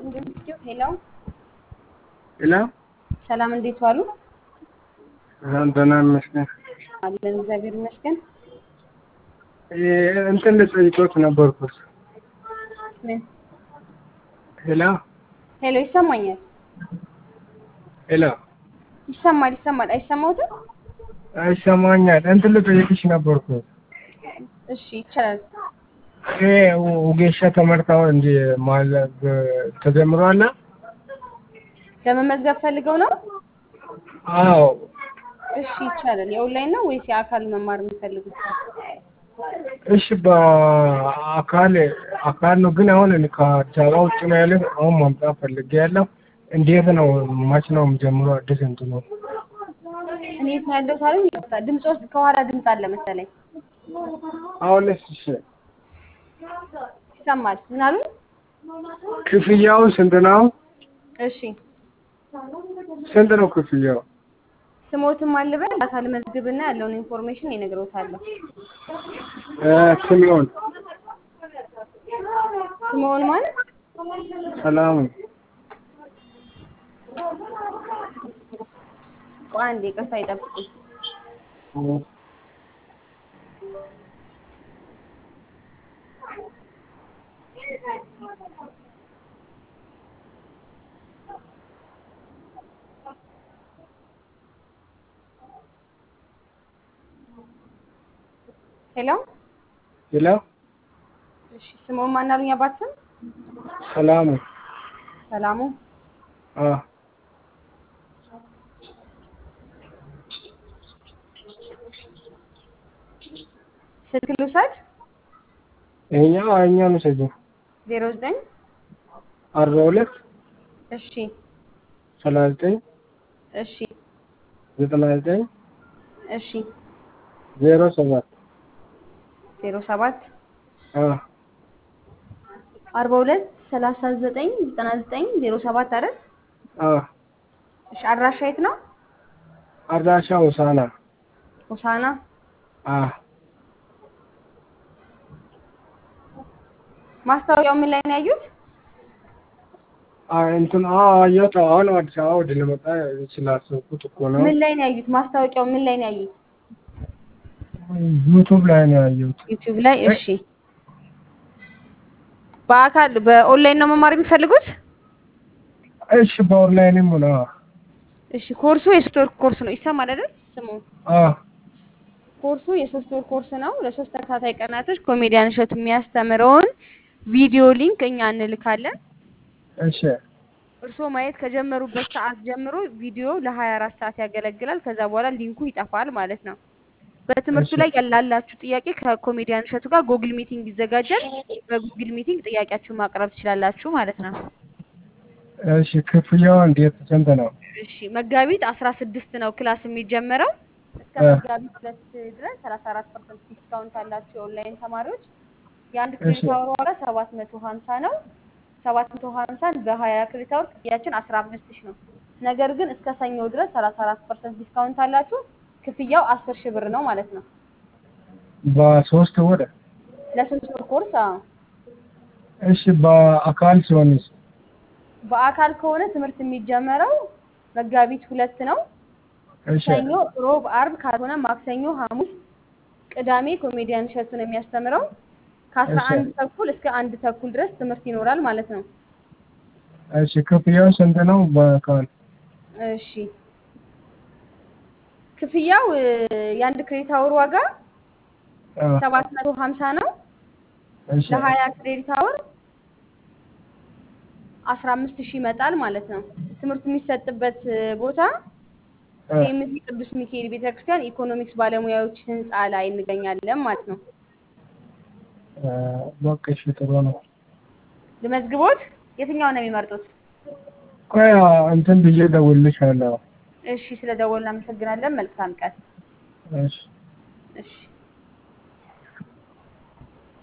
ሄሎ ሄሎ ሰላም፣ እንዴት ዋሉ? ደህና ይመስገን። አለን እግዚአብሔር ይመስገን። እንትን ልጠይቆት ነበርኩት። ምን? ሄሎ ሄሎ ይሰማኛል፣ ሄሎ ይሰማል፣ ይሰማል። አይሰማውትም? ይሰማኛል። እንትን ልጠይቅሽ ነበርኩት። እሺ ይቻላል። ይሄ ውጌሻ ተመርታው እንጂ ማለት ተጀምሯል? ለመመዝገብ ፈልገው ነው? አዎ እሺ ይቻላል። የኦንላይን ነው ወይስ የአካል መማር የሚፈልጉት? እሺ በአካል አካል ነው፣ ግን አሁን እኔ ከአዲስ አበባ ውጭ ነው ያለ። አሁን ማምጣት ፈልጌ ያለው እንዴት ነው? መች ነው የሚጀምረው? አዲስ እንትኑ እንዴት ነው ያለው ታሪክ? ይወጣ ድምጽ ውስጥ ከኋላ ድምጽ አለ መሰለኝ። አሁንስ እሺ ይሰማል። ምን አሉ? ክፍያው ስንት ነው? እሺ ስንት ነው ክፍያው? ስሞትም አልበል አካል መዝግብና ያለውን ኢንፎርሜሽን ይነግሮታለሁ። እ ስምኦን ስምኦን ማለት ሰላም ቆይ አንዴ ይቅርታ ይጠብቁኝ። ሄሎ ሄሎ እሺ፣ ስምኦን ማን አሉኝ? አባት ስም ሰላሙ ሰላሙ። አ ስልክ ልውሰድ። ይሄኛው ይሄኛው ነው ሰጂ ዜሮ ዘጠኝ አርባ ሁለት እሺ ሰላሳ ዘጠኝ እሺ ዘጠና ዘጠኝ እሺ ዜሮ ሰባት ዜሮ ሰባት አ አርባ ሁለት ሰላሳ ዘጠኝ ዘጠና ዘጠኝ ዜሮ ሰባት አይደል? አ እሺ አድራሻ የት ነው? አድራሻ ሆሳና ሆሳና። አ ማስታወቂያው ምን ላይ ነው ያዩት? አ እንትን አ አየሁት። አሁን አዲስ አበባ ወደ ልመጣ ስላሰብኩት እኮ ነው። ምን ላይ ነው ያዩት? ማስታወቂያው ምን ላይ ነው ያዩት? ዩቱብ ላይ ነው ያየሁት። ዩቲዩብ ላይ። እሺ በአካል በኦንላይን ነው መማር የሚፈልጉት? እሺ በኦንላይንም ነው። እሺ ኮርሱ የሶስት ወር ኮርስ ነው። ይሰማል አይደል? ስሙ አ ኮርሱ የሶስት ወር ኮርስ ነው። ለሶስት ተከታታይ ቀናቶች ኮሜዲያን እሸቱ የሚያስተምረውን ቪዲዮ ሊንክ እኛ እንልካለን። እሺ እርስዎ ማየት ከጀመሩበት ሰዓት ጀምሮ ቪዲዮ ለ24 ሰዓት ያገለግላል። ከዛ በኋላ ሊንኩ ይጠፋል ማለት ነው። በትምህርቱ እሺ። ላይ ያላላችሁ ጥያቄ ከኮሜዲያን እሸቱ ጋር ጉግል ሚቲንግ ይዘጋጃል። በጉግል ሚቲንግ ጥያቄያችሁን ማቅረብ ትችላላችሁ ማለት ነው። እሺ ክፍያው እንዴት ስንት ነው? እሺ መጋቢት 16 ነው ክላስ የሚጀመረው። እስከ እ። መጋቢት ሁለት ድረስ 34 ፐርሰንት ዲስካውንት አላቸው የኦንላይን ተማሪዎች። የአንድ እሺ። ክሬዲት አወር ዋጋ 750 ነው። 750ን በ20 ክሬዲት አወር ክፍያችን 15 ሺህ ነው። ነገር ግን እስከ ሰኞ ድረስ 34 ፐርሰንት ዲስካውንት አላችሁ። ክፍያው 10 ሺህ ብር ነው ማለት ነው። በሶስት ወር ለሶስት ወር ኮርስ። አዎ እሺ በአካል ሲሆንስ? በአካል ከሆነ ትምህርት የሚጀመረው መጋቢት ሁለት ነው። እሺ ሰኞ፣ ሮብ፣ አርብ ካልሆነ ማክሰኞ፣ ሐሙስ፣ ቅዳሜ ኮሜዲያን እሸቱ ነው የሚያስተምረው። ከአስራ እሺ። አንድ ተኩል እስከ አንድ ተኩል ድረስ ትምህርት ይኖራል ማለት ነው። እሺ ክፍያው ስንት ነው በአካል? እሺ ክፍያው እ፣ የአንድ ክሬዲት አወር ዋጋ አ ሰባት መቶ ሀምሳ ነው። እሺ ለሀያ ክሬዲት አወር አስራ አምስት ሺህ ይመጣል ማለት ነው። ትምህርቱ የሚሰጥበት እ፣ ቦታ አ ሴምሲ ቅዱስ ሚካኤል ቤተክርስቲያን ኢኮኖሚክስ ባለሙያዎች ህንፃ ላይ እንገኛለን ማለት ነው። አ በቃ እሺ ጥሩ ነው። ልመዝግቦት? የትኛውን ነው የሚመርጡት? ቆይ እንትን ብዬ እደውልልሻለሁ። እሺ ስለደወልን እናመሰግናለን። መልካም ቀን። እሺ እሺ